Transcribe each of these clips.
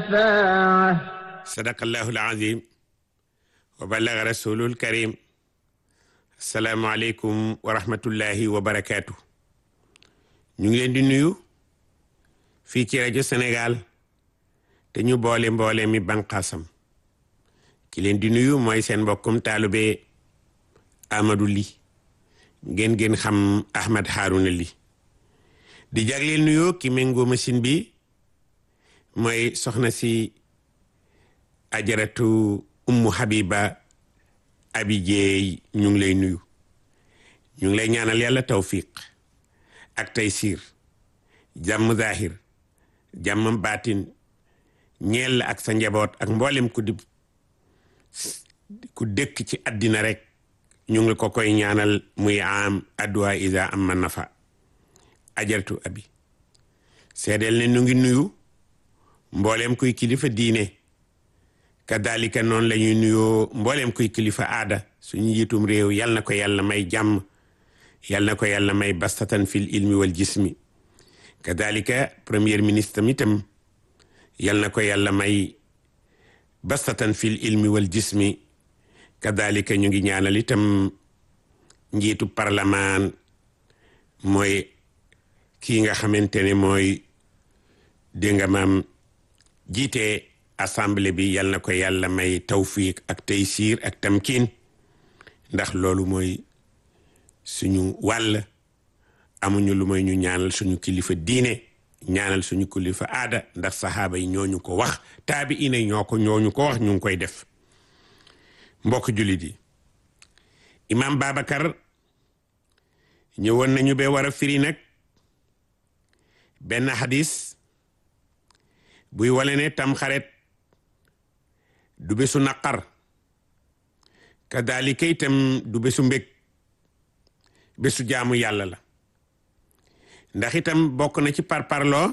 شفاعة sadaqallahu alazim wa ballaga rasulul karim asalaamualeykum wa rahmatullahi wa barakaatu ñu ngi leen di nuyu fii ci rajo Sénégal te ñu boole mboole mi banqaasam ki leen di nuyu mooy seen mbokkum taalube Amadou Ly ngeen ngeen xam Ahmad Harouna Ly di jagleel nuyoo ki méngoo machine bi mooy soxna si ajaratu ummu habiba abi jeey ñu ngi lay nuyu ñu ngi lay ñaanal yàlla tawfiq ak taysir jàmm zahir jàmm baatin ñeel ak sa njaboot ak mboolem ku di ku dëkk ci àddina rek ñu ngi ko koy ñaanal muy am adduwa isa am ma nafa ajaratu abi seedeel ne ñu ngi nuyu mboolem kuy kilifa diine kadalika noonu la ñuy nuyoo mbooleem kuy kilifa aada suñu njiitum réew yal na ko yàlla may jàmm yal na ko yàlla may bastatan fil ilmi wal jismi kadalika premier ministre mi tam yal na ko yàlla may bastatan fil ilmi wal jismi kadalika ñu ngi ñaanal itam njiitu parlement mooy kii nga xamante ne mooy dégg nga maam jiite assemblée bi yal na ko yàlla may tawfiq ak taysiir ak tamkin ndax loolu mooy suñu wàll amuñu lu may ñu ñaanal suñu kilifa diine ñaanal suñu kilifa aada ndax saxaaba yi ñooñu ko wax taabi ina ñoo ko ñooñu ko wax ñu ngi koy def mbokk jullit yi imam Babacar ñëwoon nañu be war a firi nag benn hadis buy wale ne tam xaret du bésu naqar kadalika itam du bésu mbég bésu jaamu yàlla la ndax itam bokk na ci parparloo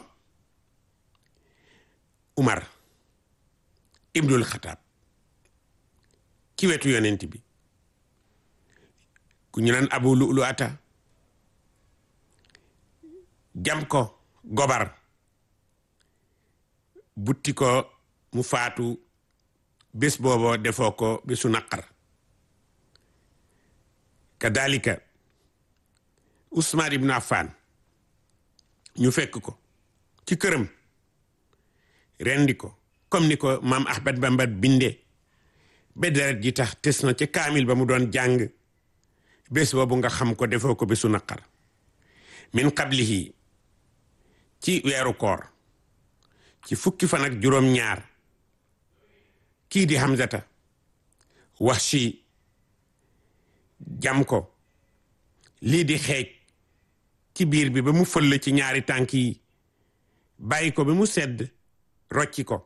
Umar ibnul Xataab ci wetu yonent bi ku ñu naan Abu Lu'lu ata jam ko gobar butti ko mu faatu bés boobo defoo ko bésu naqar kadalika Usmaan ibn Affan ñu fekk ko ci këram rendi ko comme ni ko maam Ahmad Bamba binde ba deret ji tax tes na ca kaamil ba mu doon jàng bés boobu nga xam ko defoo ko bésu naqar min qablihi ci weeru koor ci fukki fan ak juróom ñaar kii di Hamzata wax si jam ko lii di xeej ci biir bi ba mu fëll ci ñaari tànk yi bàyyi ko ba mu sedd rocci ko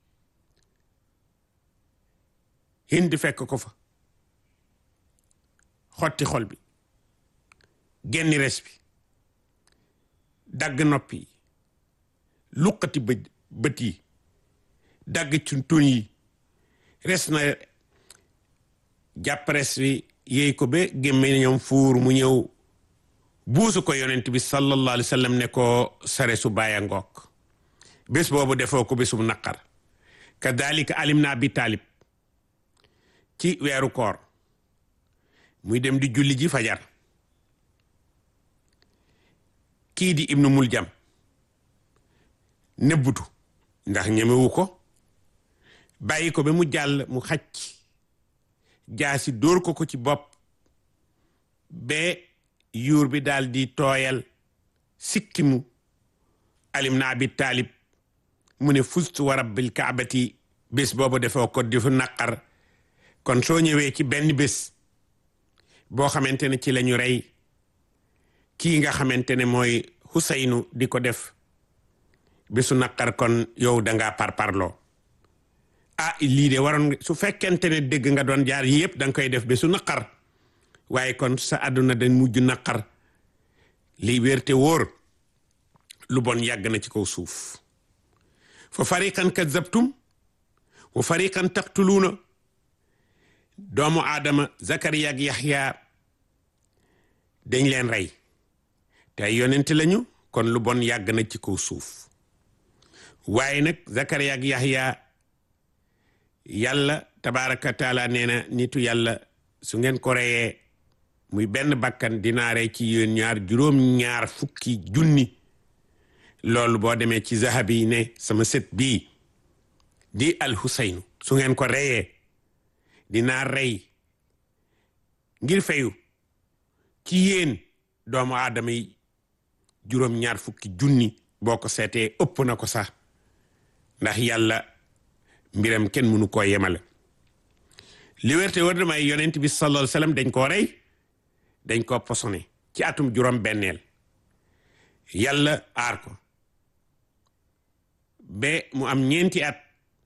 Hind fekk ko fa xotti xol bi genni res bi dagg noppi yi luqati bë bët yi dagg ci tuñ yi res na jàpp res bi yéy ko ba gémme ñoom fuur mu ñëw buusu ko yonent bi sallallahu alayhi wa sallam ne ko sare su bàyya ngook bés boobu defoo ko bésum naqar kadalika alim na abi taalib ci weeru koor muy dem di julli ji fajar kii di ibnu muljam nëbbutu ndax ñemewu ko bàyyi ko ba mu jàll mu xacc jaasi dóor ko ko ci bopp ba yuur bi daal di tooyal sikkimu alim na abi taalib mu ne fustu wa rabbil kaabati bés boobu defoo ko di fu naqar kon soo ñëwee ci benn bés boo xamante ne ci la ñu rey kii nga xamante ne mooy Huseynu di ko def bésu naqar kon yow dangaa parparloo ah lii de waroon su fekkente ne dégg nga doon jaar yëpp da nga koy def bésu naqar waaye kon sa àdduna dañ mujj naqar li wérte wóor lu bon yàgg na ci kaw suuf fa fariqan kadzabtum wa fariqan taqtuluuna doomu aadama Zakariya ak Yaxya dañ leen rey te ay yonent lañu kon lu bon yàgg na ci kaw suuf waaye nag Zakariya ak Yahya yàlla tabaraka taala nee na nitu yàlla su ngeen ko reyee muy benn bakkan dinaa rey ci yéen ñaar juróom-ñaar fukki junni loolu boo demee ci zahabi ne sama sët bii di al Huseynu su ngeen ko reyee dinaa rey ngir fayu ci yéen doomu aadama yi juróom-ñaar fukki junni boo ko seetee ëpp na ko sax ndax yàlla mbiram kenn mënu koo yemale li wérte war na may yonent bi sallallahu alayhi wasallam dañ koo rey dañ koo posone ci atum juróom benneel yàlla aar ko ba mu am ñeenti at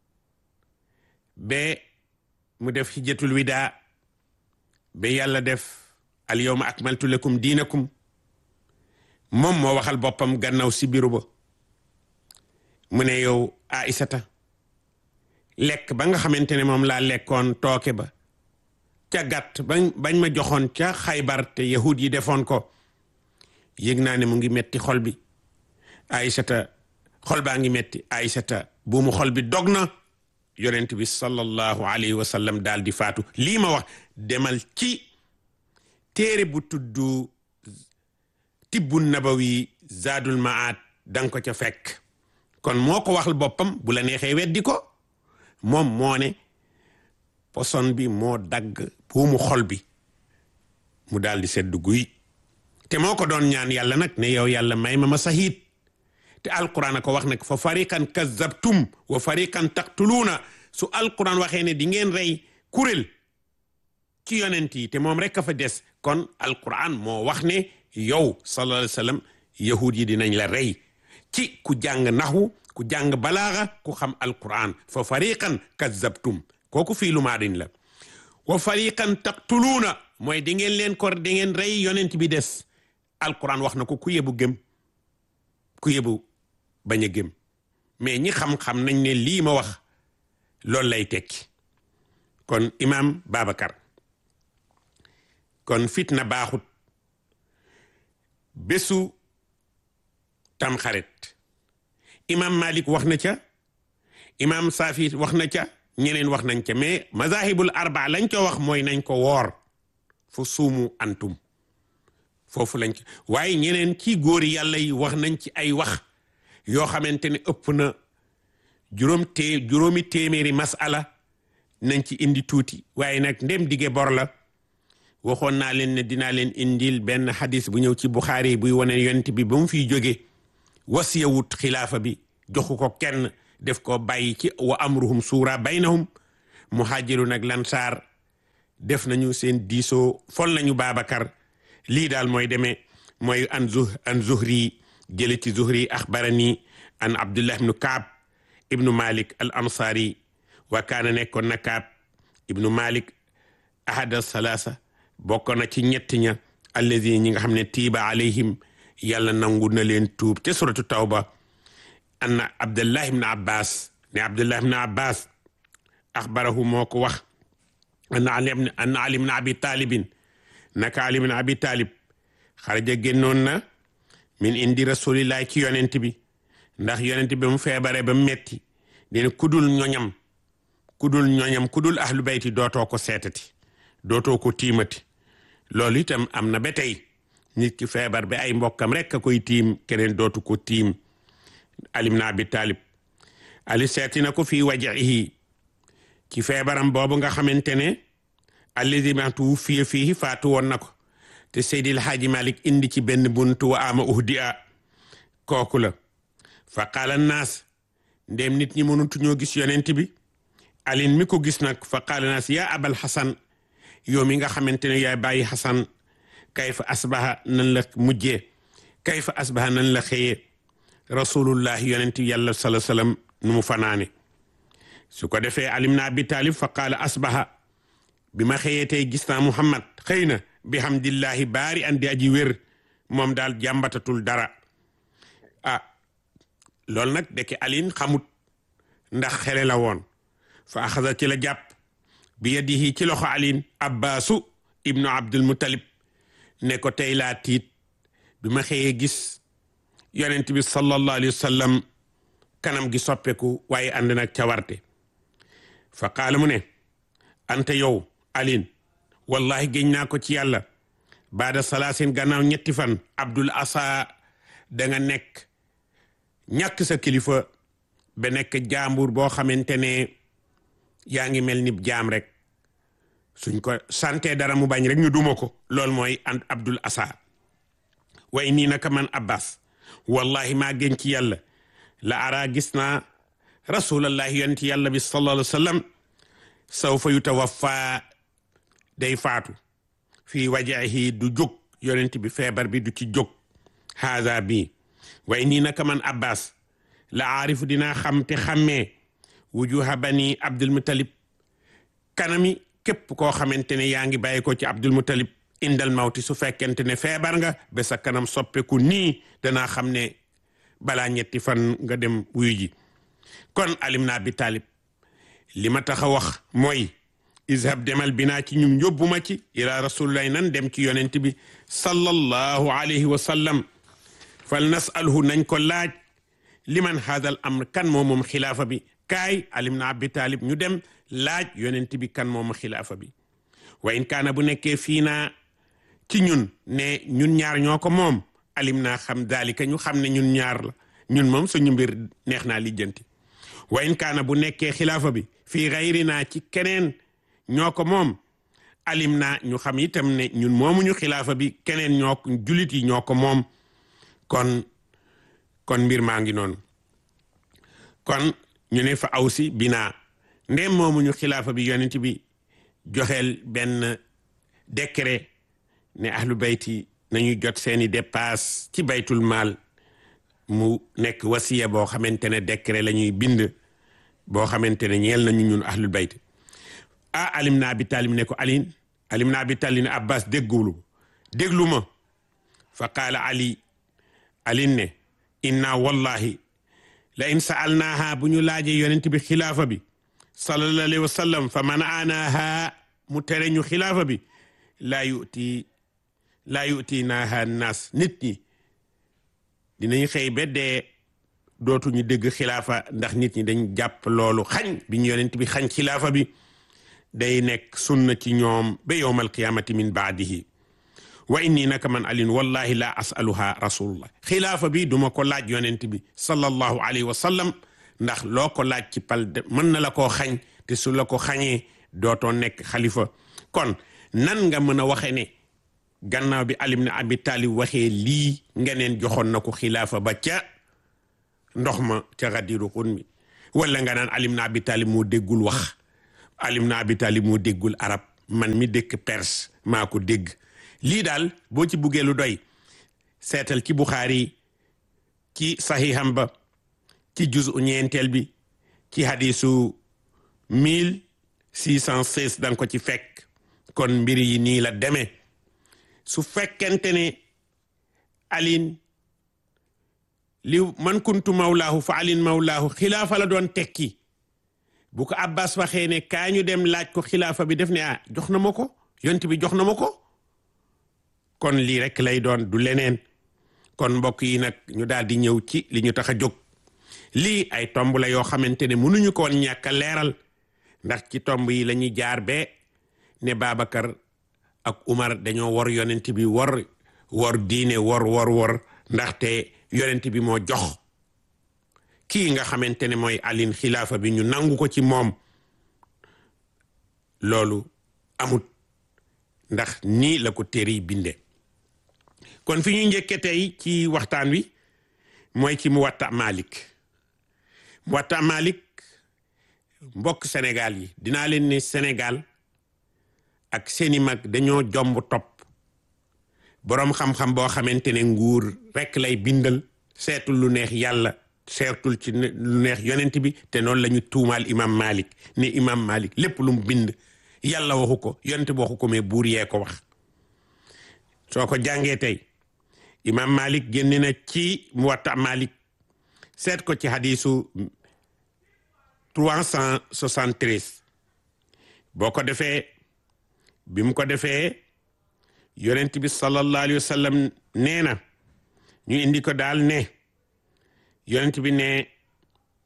ba mu def hijjatul widaa ba yàlla def al yawma akmaltu lakum diinakum moom moo waxal boppam gannaaw si biru ba mu ne yow Aïsata lekk ba nga xamante ne moom laa lekkoon tooke ba ca gàtt bañ bañ ma joxoon ca xaybar te yahud yi defoon ko yëg naa ne mu ngi metti xol bi Aïsata xol baa ngi metti Aïsata bu mu xol bi dog na yonent bi sallallahu alayhi wa sallam daal di faatu lii ma wax demal ci téere bu tuddu tibbu nabawi zaadul maat danga ko ca fekk kon moo ko waxal boppam bu la neexee weddi ko moom moo ne poson bi moo dagg buumu xol bi mu daal di sedd guy te moo ko doon ñaan yàlla nag ne yow yàlla may ma ma sahiit te alquran a ko wax nag fa fariqan kazzabtum wa fariqan taqtuluuna su alquran waxee ne di ngeen rey kuréel ci yonent yi te moom rek a fa des kon alquran moo wax ne yow sallallahu alayhi wa sallam yahud yi dinañ la rey ci ku jàng naxwu ku jàng balaaxa ku xam alquran fa fariqan kazzabtum kooku fii lu maadin la wa fariqan taqtuluuna mooy di ngeen leen ko di ngeen rey yonent bi des alquran wax na ko ku yebu gëm ku yebu bañ a gëm mais ñi xam-xam nañ ne lii ma wax loolu lay tekki kon imam Babacar kon fitna baaxut bésu tamxarit imam Malik wax na ca imam Safi wax na ca ñeneen wax nañ ca mais mazahibul arba lañ ko wax mooy nañ ko woor fu suumu antum foofu lañ ko waaye ñeneen ci góori yàlla yi wax nañ ci ay wax yoo xamante ne ëpp na juróom tee juróomi téeméeri masala nañ ci indi tuuti waaye nag ndem dige bor la waxoon naa leen ne dinaa leen indil benn xadis bu ñëw ci Buxaari buy wane yonent bi ba mu fiy jóge wasiyawut xilaafa bi joxu ko kenn def ko bàyyi ci wa amruhum suura baynahum muhaajiru nag lansaar def nañu seen diisoo fol nañu Babacar lii daal mooy demee mooy an zu an zuhri jële ci zuhri axbarani an abdullah ibnu kaab ibnu malik al ansari wa kaana nekkoon na kaab ibnu malik ahada salaasa bokk na ci ñett ña allazi ñi nga xam ne tiiba alayhim yàlla nangu na leen tuub te suratu tawba anna abdullah ibnu abbas ne abdullah ibnu abbas axbarahu moo ko wax anna ali anna ali ibnu abi talibin naka ali ibnu abi talib xaraja génnoon na min indi rasulillahi ci yonent bi ndax yonent bi mu feebare ba metti dina kudul ñoñam kudul ñoñam kudul ahlu bayti dootoo ko seetati dootoo ko tiimati loolu itam am na ba tey nit ki feebar ba ay mbokkam rek a koy tiim keneen dootu ko tiim alim na abi talib ali seeti na ko fii wajihi ci feebaram boobu nga xamante ne allazi matu fiye fii faatu woon na ko te Seydil Haaji Malik indi ci benn buntu wa ama uhdia kooku la fa qaala naas ndéem nit ñi mënutu ñoo gis yonent bi alin mi ko gis nag fa qaala naas yaa abal xasan yow mi nga xamante ne yaay bàyyi xasan kayfa asbaha nan la mujjee kayfa asbaha nan la xëyee rasulullah yonent yàlla sala sallam nu mu fanaane su ko defee alim na abi talib fa qaala asbaha bi ma xëyee tey gis naa muhammad xëy na bihamdillahi baari andi aji wér moom daal jàmbatatul dara ah loolu nag deke alin xamut ndax xele la woon fa axasa ci la jàpp bi yadihi ci loxo alin abbaasu ibnu abdul mutalib ne ko tey laa tiit bi ma xëyee gis yonent bi sallallahu alayhi wa sallam kanam gi soppeku waaye ànd nag cawarte fa qaala mu ne ante yow alin wallahi géñ naa ko ci yàlla baada salaasin gannaaw ñetti fan abdul asa da nga nekk ñàkk sa kilifa ba nekk jaambur boo xamante ne yaa ngi mel ni jaam rek suñ ko sante dara mu bañ rek ñu duma ko loolu mooy and abdul asa way nii naka man abbas wallahi maa gën ci yàlla la ara gis naa rasulallahi yonent yàlla bi sallallahu alayhi wa sallam sawfa yutawaffa day faatu fii wajahi du jóg yonent bi feebar bi du ci jóg haada bi way nii naka man abbas la aarifu dinaa xam te xammee wujuha bani abdul mutalib kanami képp koo xamante ne yaa ngi bàyyi ko ci abdul mutalib indal mawti su fekkente ne feebar nga ba sa kanam soppeeku nii danaa xam ne balaa ñetti fan nga dem wuyu ji kon alim na abi talib li ma tax a wax mooy izhab demal binaa ci ñum yóbbuma ci ila rasulillahi nan dem ci yonent bi sallallahu alayhi wa sallam fal nasalhu nañ ko laaj liman hadal amr kan moo moom xilaafa bi kaay alim na abi talib ñu dem laaj yonent bi kan moom xilaafa bi wa in kaana bu nekkee fii naa ci ñun ne ñun ñaar ñoo ko moom alim naa xam daalika ñu xam ne ñun ñaar la ñun moom suñu mbir neex naa lijjanti wa in kaana bu nekkee xilaafa bi fii xayri naa ci keneen ñoo ko moom alim naa ñu xam itam ne ñun moomuñu xilaafa bi keneen ñoo julit yi ñoo ko moom kon kon mbir maa ngi noonu kon ñu ne fa awsi binaa ndem moomuñu xilaafa bi yonent bi joxeel benn décret ne ahlu bayti nañu jot seeni dépasse ci baytul maal mu nekk wasiya boo xamante ne décret la ñuy bind boo xamante ne ñeel nañu ñun ahlul bayt ah alim na abi talib ne ko alin alim na abi talib ne abbas déggulu déglu ma fa qaala ali alin ne inna wallahi la in saalnaaha bu ñu laajee yonent bi xilaafa bi sallallahu alayhi wa sallam fa manaanaaha mu tere ñu xilaafa bi laa yuti laa yuti naaha naas nit ñi dinañ xëy ba dee dootuñu dégg xilaafa ndax nit ñi dañ jàpp loolu xañ bi ñu yonent bi xañ xilaafa bi day nekk sunna ci ñoom ba yowmal qiyamati min baadihi wa inni naka man alin wallahi la asaluha rasulullah xilaafa bi duma ko laaj yonent bi sallallahu alayhi wa sallam ndax loo ko laaj ci pal mën na la koo xañ te su la ko xañee dootoo nekk xalifa kon nan nga mën a waxe ne gannaaw bi alim na abi talib waxee lii ngeneen joxoon na ko xilaafa ba ca ndox ma ca xadiru xun mi wala nga naan alim na abi talib moo déggul wax alim na abi talib moo déggul arab man mi dëkk perse maa ko dégg lii daal boo ci buggee lu doy seetal ci buxaari ci saxiixam ba ci juz u ñeenteel bi ci hadisu mille six cent seize danga ko ci fekk kon mbir yi nii la demee su fekkente ne alin li man kuntu mawlaahu fa alin mawlaahu xilaafa la doon tekki bu ko abbas waxee ne kaa ñu dem laaj ko xilaafa bi def ne ah jox na ma ko yont bi jox na ma ko kon lii rek lay doon du leneen kon mbokk yi nag ñu daal di ñëw ci li ñu tax a jóg lii ay tomb la yoo xamante ne mënuñu ko woon ñàkk a leeral ndax ci tomb yi la ñuy jaar be ne Babacar ak Umar dañoo war yonent bi war war diine war war war ndaxte yonent bi moo jox kii nga xamante ne mooy alin xilaafa bi ñu nangu ko ci moom loolu amut ndax nii la ko téere yi binde kon fi ñu njëkke tey ci waxtaan wi mooy ci Muwatta Malik Muwatta Malik mbokk Sénégal yi dinaa leen ne Sénégal ak seeni mag dañoo jomb topp boroom xam-xam boo xamante ne nguur rekk lay bindal seetul lu neex yàlla seetul ci lu neex yonent bi te noonu la ñu tuumaal imam Malik ne imam Malik lépp lu mu bind yàlla waxu ko yonent bi waxu ko mais buur yee ko wax soo ko jàngee tey imam Malik génne na ci Muwatta Malik seet ko ci hadisu 373 boo ko defee bi mu ko defee yonent bi sallallahu alayhi wa sallam nee na ñu indi ko daal ne yonent bi ne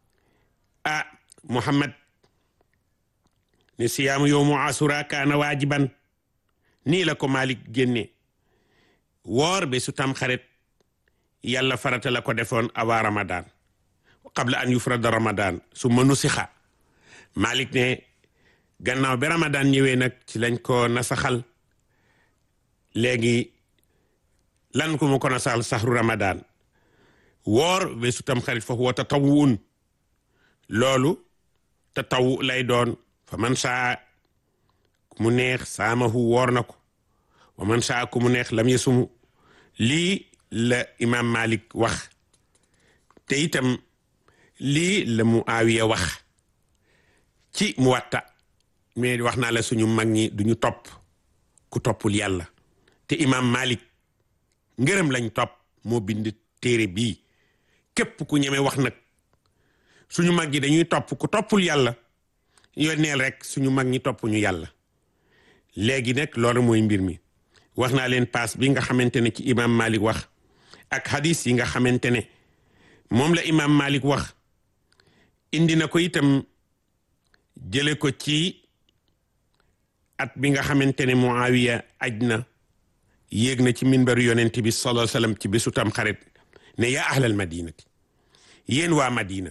ah muhammad ne siyaamu yowmu asura kaana waajiban nii la ko malik génne woor be su tam xarit yàlla farata la ko defoon avant ramadan qabla an yufrada ramadan su mënu sixa malik ne gannaaw bi ramadan ñëwee nag ci lañ ko nasaxal léegi lan ko mu ko nasaxal saxru ramadan woor be su tam xarit foofu wa tatawuun loolu tatawu lay doon fa man saa ku mu neex saamahu woor na ko wa man saa ku mu neex lam yasumu lii la imam malik wax te itam lii la mu aawiya wax ci mu watta mais wax naa la suñu mag ñi duñu topp ku toppul yàlla te imam malik ngërëm lañ topp moo bind téere bii képp ku ñeme wax nag suñu mag ñi dañuy topp ku toppul yàlla yónneel rek suñu mag ñi topp ñu yàlla léegi nag loolu mooy mbir mi wax naa leen paas bi nga xamante ne ci imam malik wax ak hadis yi nga xamante ne moom la imam malik wax indi na ko itam jële ko ci at bi nga xamante ne muawiya aj na yéeg na ci minbaru yonent bi sallallahu alayhi wasallam ci bésu tam xarit ne yaa ahlal madinati yéen waa madina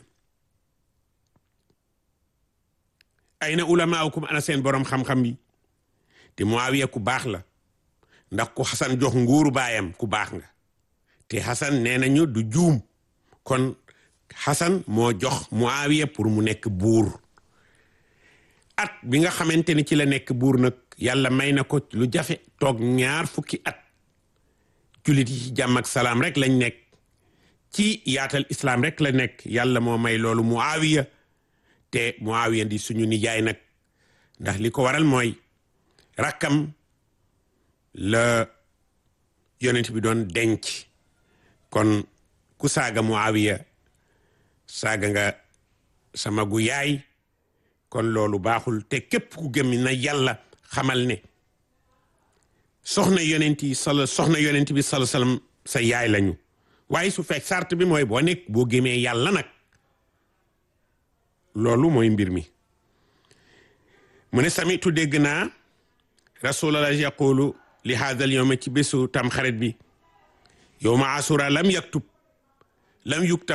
ayna ulamaukum ana seen borom xam-xam yi te muawiya ku baax la ndax ku xasan jox nguuru baayam ku baax nga te xasan nee nañu du juum kon xasan moo jox muawiya pour mu nekk buur at bi nga xamante ni ci la nekk buur nag yàlla may na ko lu jafe toog ñaar fukki at jullit yi ci jàmm ak salaam rek lañ nekk ci yaatal islam rek la nekk yàlla moo may loolu muawiya te muawiya di suñu nijaay nag ndax li ko waral mooy rakkam la yonent bi doon denc kon ku saaga muawiya saaga nga sama gu yaay kon loolu baaxul te képp ku gëm na yàlla xamal ne soxna yonent yi sala soxna yonent bi sala salam sa yaay lañu waaye su fekk sart bi mooy boo nekk boo gëmee yàlla nag loolu mooy mbir mi mu ne samitu dégg naa rasulallah yaqulu li haadal yowma ci bésu tam xarit bi yowma asura lam yaktub lam yuktab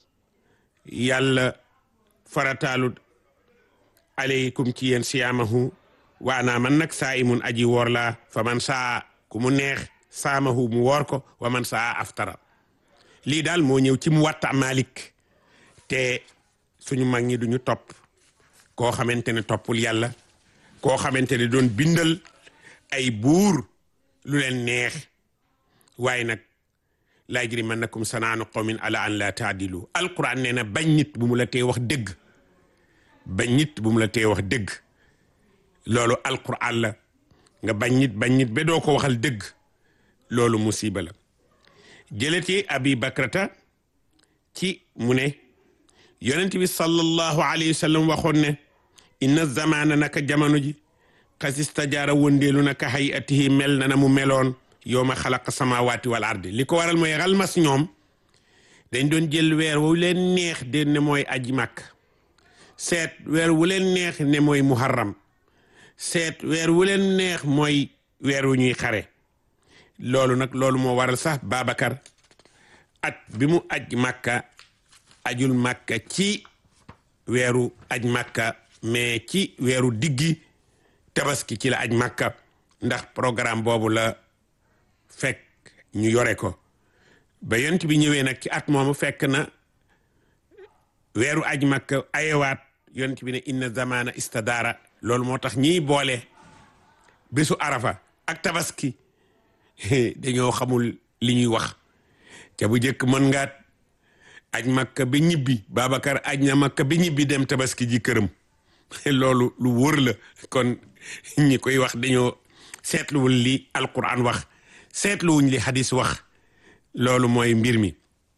yàlla farataalu aleykum ci yéen siyaamahu waanaa man nag saa imun aji woor laa fa man saa ku mu neex saamahu mu woor ko wa man saa aftara lii daal moo ñëw ci mu watta malik te suñu mag ñi duñu topp koo xamante ne toppul yàlla koo xamante ne doon bindal ay buur lu leen neex waaye nag laa yajrimannakum sanaanu qawmin ala an la taadilu alquran nee na bañ nit bu mu la tee wax dëgg bañ nit bu mu la tee wax dëgg loolu alquran la nga bañ nit bañ nit ba doo ko waxal dëgg loolu musiba la jëleti abi bakrata ci mu ne yonent bi sallallahu alayhi wa sallam waxoon ne inna zamana naka jamono ji xasista jaara wëndeelu naka hayatihi mel na na mu meloon yow ma xalaqa samawaati wal ardi li ko waral mooy xalmas ñoom dañ doon jël weer wu leen neex de ne mooy aji màkk seet weer wu leen neex ne mooy muharram seet weer wu leen neex mooy weer wu ñuy xare loolu nag loolu moo waral sax Babacar at bi mu aj màkka ajul màkka ci weeru aj màkka mais ci weeru diggi tabaski ci la aj màkka ndax programme boobu la fekk ñu yore ko ba yont bi ñëwee nag ci at moomu fekk na weeru aj màkka ayewaat yont bi ne inna zamana istadara loolu moo tax ñiy boole bésu arafa ak tabaski dañoo xamul li ñuy wax te bu njëkk mën ngaat aj makka ba ñibbi Babacar aj na makka ba ñibbi dem tabaski ji këram loolu lu wóor la kon ñi koy wax dañoo seetluwul li alquran wax seetluwuñ li hadis wax loolu mooy mbir mi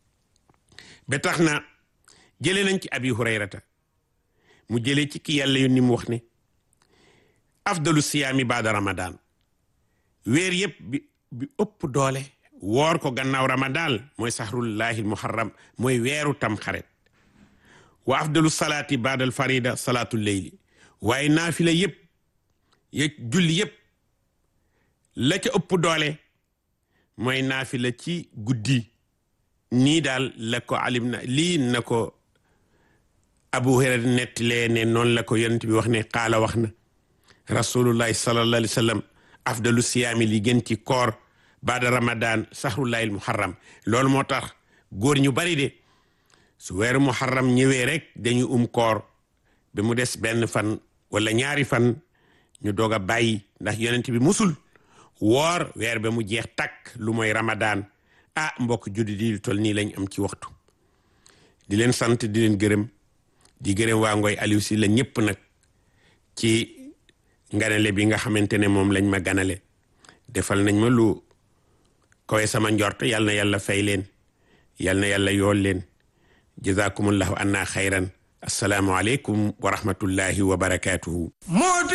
ba tax na jëlee nañ ci abi hurayrata mu jëlee ci ki yàlla yoon ni mu wax ne afdalu siyaami baada ramadan weer yëpp bi bi ëpp doole woor ko gannaaw ramadan mooy sahrullahi muharram mooy weeru tam xaret wa afdalu salaati baadal farida salaatu leyli waaye naafila yëpp ya julli yëpp la ca ëpp doole mooy naafila ci guddi nii daal la ko alim na lii na ko abu hurayra nettalee ne noonu la ko yonent bi wax ne qaala wax na rasulullahi sallallahu alayhi wa sallam afdalu siyaami li gën ci koor baada ramadan sahrullahi al muharram loolu moo tax góor ñu bari de su weeru muharram ñëwee rek dañu um koor ba mu des benn fan wala ñaari fan ñu doog a bàyyi ndax yonent bi musul woor weer ba mu jeex takk lu mooy ramadan ah mbokk juddi di tol nii lañ am ci waxtu di leen sant di leen gërëm di gërëm waa Ngoy Aliou si la ñëpp nag ci nganale bi nga xamante ne moom lañ ma ganale defal nañ ma lu kowe sama njort yal na yàlla fay leen yal na yàlla yool leen jazakumullahu anna xayran assalaamu aleykum wa rahmatullahi wa barakatuhu